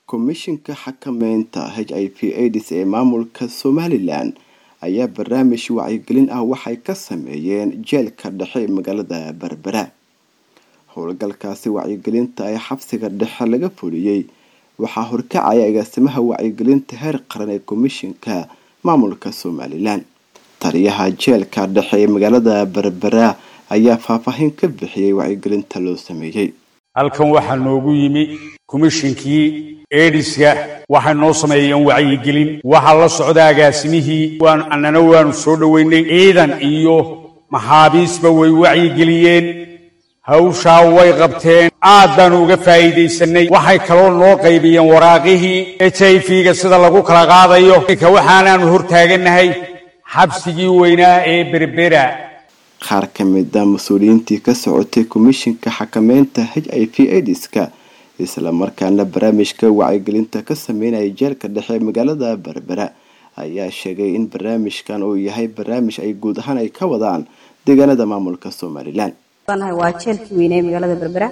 komishinka xakameynta h i v aids ee maamulka somalilan ayaa barnaamij wacyigelin ah waxay ka sameeyeen jeelka dhexe ee magaalada berbera howlgalkaasi wacyigelinta ee xabsiga dhexe laga fuliyey waxaa horkacaya agaasimaha wacyigelinta heer qaran ee komishinka maamulka somalilan taliyaha jeelka dhexe ee magaalada berbera ayaa faahfaahin ka bixiyey wacyigelinta loo sameeyey halkan waxaa noogu yimi komishinkii eedhiska waxay noo sameeyeen wacyigelin waxaa la socda agaasimihii annana waanu soo dhoweynay ciidan iyo maxaabiisba way wacyigeliyeen hawshaa way qabteen aad baanu uga faa'iidaysanay waxay kaloo noo qaybiyeen waraaqihii h i v-ga sida lagu kala qaadayo ka waxaanaanu hortaagannahay xabsigii weynaa ee berbera qaar ka mida mas-uuliyiintii ka socotay komishinka xakameynta h i v aids-ka islamarkaana barnaamijka wacyigelinta ka sameynaya jeelka dhexe ee magaalada berbera ayaa sheegay in barnaamijkan uu yahay barnaamij ay guud ahaan ay ka wadaan deegaanada maamulka somalilan waa jeelkii weynee magaalada berbera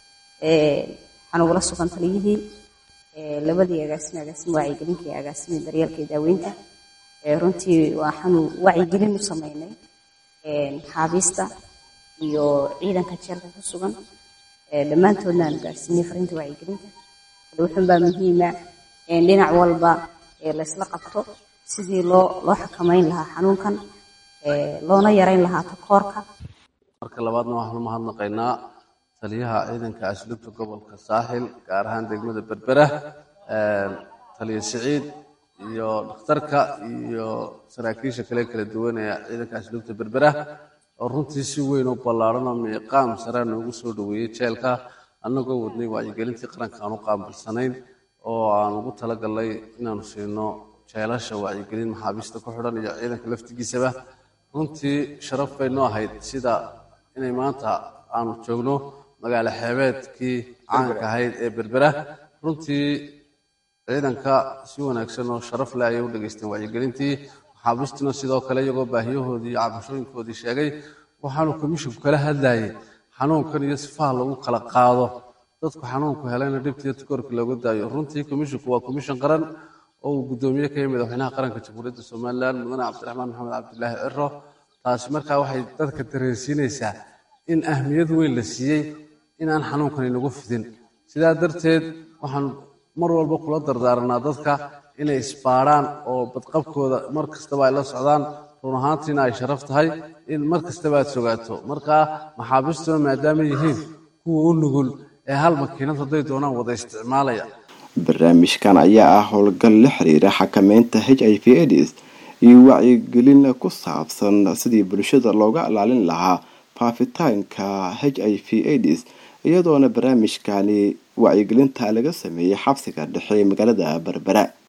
waxaan ugula sugan taliyihii labadii agaasime agaasime wacyigelinka iyo agaasime daryeelka iyo daaweynta runtii waxaanu wacyigelin u sameynay xaabiista iyo ciidanka jeelka ku sugan dhammaantoodna aanu gaarsiinay fariinta wacyigelinta wuxuunbaa muhiima dhinac walba laysla qabto sidii loo loo xakameyn lahaa xanuunkan loona yareyn lahaa takoorka marka labaadna waxaanu mahadnaqaynaa taliyaha ciidanka asluubta gobolka saaxil gaar ahaan degmada berbera taliya siciid iyo dhakhtarka iyo saraakiisha kale kala duwan ee ciidanka asluubta berbera oo runtii si weyn u ballaaran oo miiqaam sare noogu soo dhoweeyey jeelka annagoo wadnay wacyigelintii qaranka aan u qaabilsanayn oo aan ugu talagalnay inaanu siino jeelasha wacyigelin maxaabiista ku xidhan iyo ciidanka laftigiisaba runtii sharaf bay noo ahayd sida inay maanta aanu joogno magaalo xeebeedkii caanka ahayd ee berbera runtii ciidanka si wanaagsan oo sharaf leh ayay u dhegaysteen wacyigelintii maxaabiistuna sidoo kale iyagoo baahiyahoodii iyo cabashooyinkoodii sheegay waxaanu komishinku kala hadlayay xanuunkan iyo sifaha lagu kala qaado dadku xanuunku helayna dhibtiiyo tukoorka looga daayo runtii komishinku waa komishin qaran oo uu guddoomiye ka yimid madaxweynaha qaranka jamhuuriyadda somalilan mudane cabdiraxmaan maxamed cabdilaahi ciro taasi markaa waxay dadka dareensiinaysaa in ahmiyad weyn la siiyey inaan xanuunkan inagu fidin sidaa darteed waxaan mar walba kula dardaaranaa dadka inay isbaadhaan oo badqabkooda mar kastaba ay la socdaan run ahaantiina ay sharaf tahay in mar kastaba aad sogaato markaa maxaabiistuna maadaama yihiin kuwa u nugul ee hal makiinad hadday doonaan wada isticmaalaya barnaamijkan ayaa ah howlgal la xiriira xakameynta h i v aids iyo wacyigelin ku saabsan sidii bulshada looga ilaalin lahaa faafitaanka h i v aids iyadoona barnaamijkani wacyigelinta laga sameeyey xabsiga dhexe ee magaalada berbera